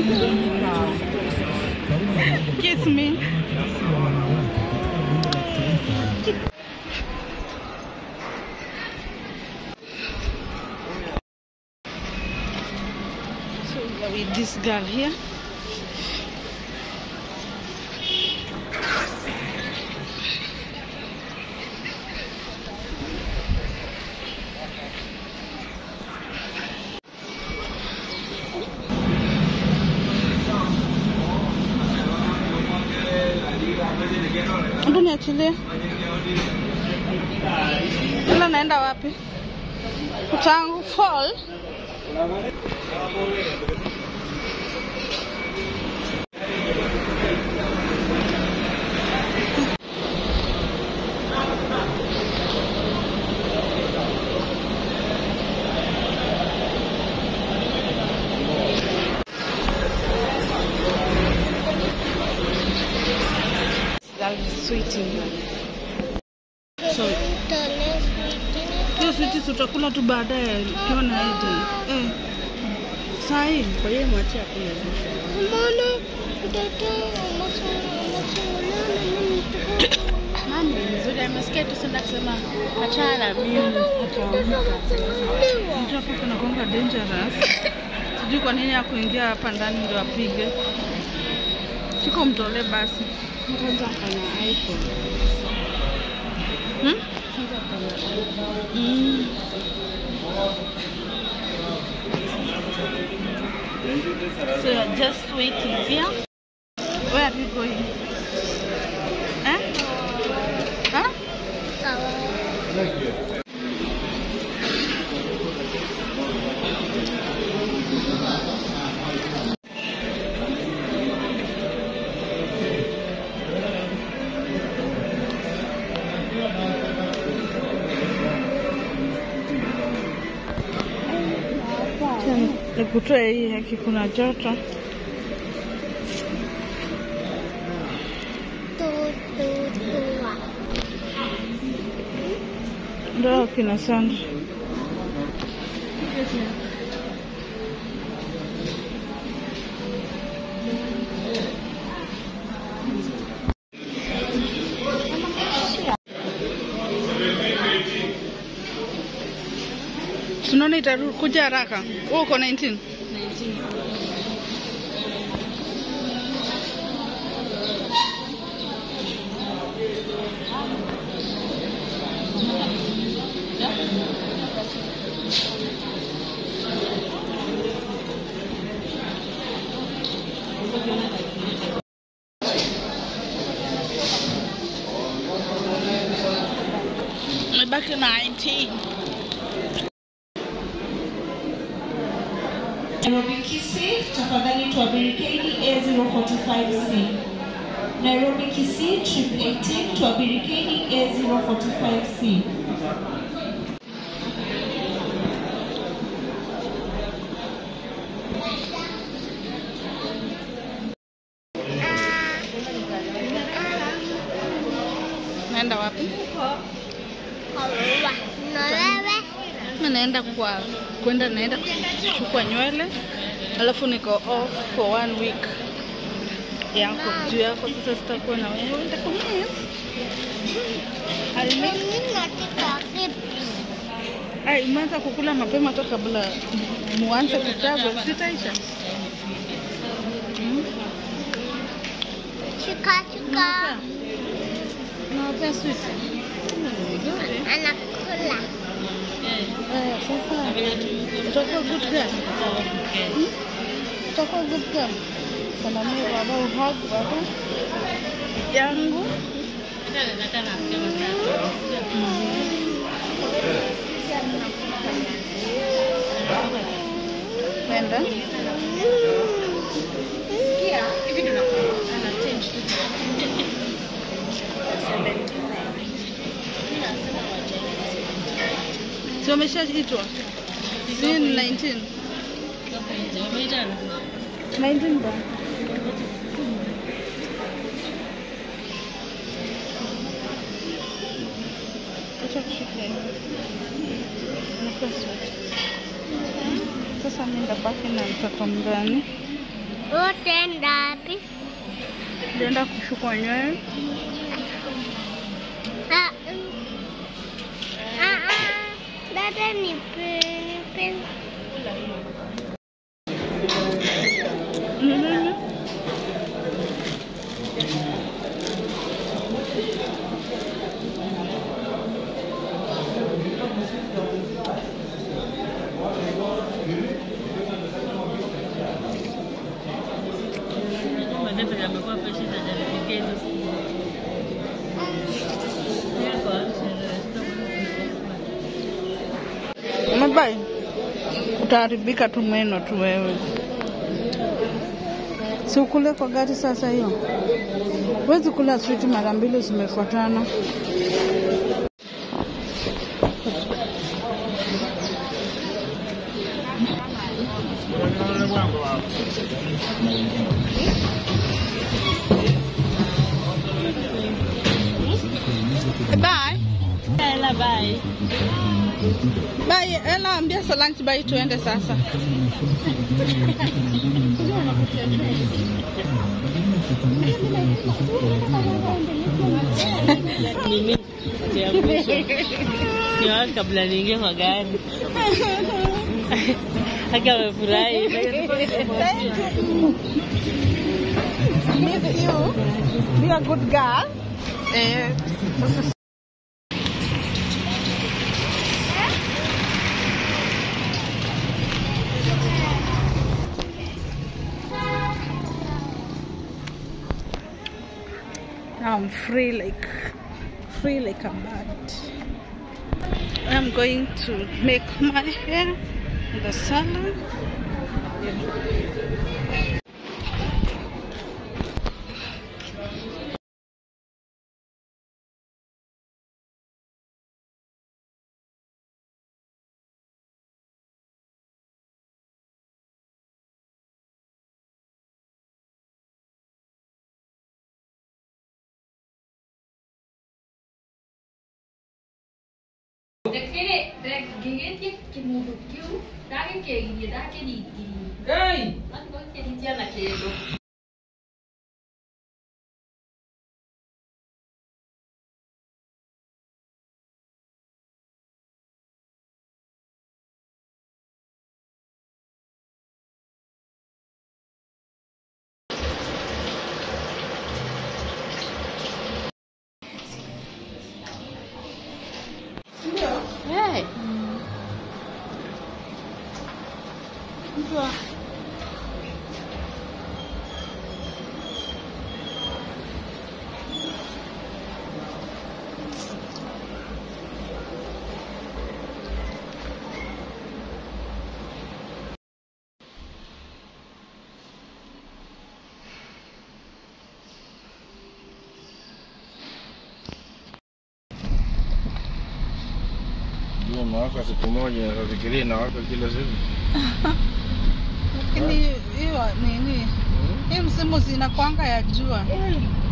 Kiss me. So we are with this girl here. Hebu niachilie. Ila naenda wapi? Utangu fall. That is sweetie. So, hiyo switi tutakula tu baadaye ukiwa na Eden. Eh. Saa hii Kwa hiyo mwachie akule. Mbona mtoto Mami mzuri amesikia tu senda kusema achana na mimi ataamka. mtu hapo kunakuanga dangerous. Sijui kwa nini akuingia hapa ndani ndio apige. Siko mtolee basi. Kwanza kana iPhone. Hmm? Kwanza kana iPhone. Mm. So you're just waiting here. Where are you going? Eh? Huh? Nikutoe hii haki, kuna joto. Ndio kina Sandra. Tunaona itakuja haraka. Wewe uko 19? Nimebaki 19. Nairobi Kisii, tafadhali tuabiri KDA 045C. Nairobi Kisii, trip 18, tuabiri KDA 045C. Naenda wapi? Na wewe Mimi naenda kwa kwenda naenda kuchukua nywele alafu niko off for one week yako juu yako sasa sitakuwa na wewe nitakumiss I miss mimi nataka kipi? Ai, umeanza kukula mapema hata kabla muanze kitabu sitaisha. Mm. Chika chika Unawapea sweet? anakula. Eh, sasa utakuwa good girl. Hmm? Utakuwa good girl. Salamia baba, uhag baba yangu. Nenda. Si wameshaitwa? Si ni 19? 19 ba? Acha kushika hiyo. Nakuwa sweat. Sasa mimi ndabaki na mtoto mgani? Utaenda wapi? Nitaenda kushukwa nywele. Ah, mm. ah, ah. Dada nipe, nipe. Mhm. Madebe amekuwa patient hajanipigia hizo siku. Yako, Umebai? Utaharibika tu meno tu wewe. Si ukule kwa gari sasa hiyo. Huwezi kula switi mara mbili zimefuatana. Bye. Ela, bye. Bye. Ela ambia Solange bye tuende sasa. Mimi ya mwisho. Niwahi kabla niingie kwa gari. Haki amefurahi. Miss you. Be a good girl. Eh, Now I'm free like free like a bird. I'm going to make my hair in the salon. Dekere, dek gigit kimudu kiu, dake kegi, dake di di. Hey! Ang kong kedi na kedo. Hey! Jua inawaka siku moja, nafikiria inawaka kila siku. Lakini hiyo nini, hii msimu zinakwanga ya jua.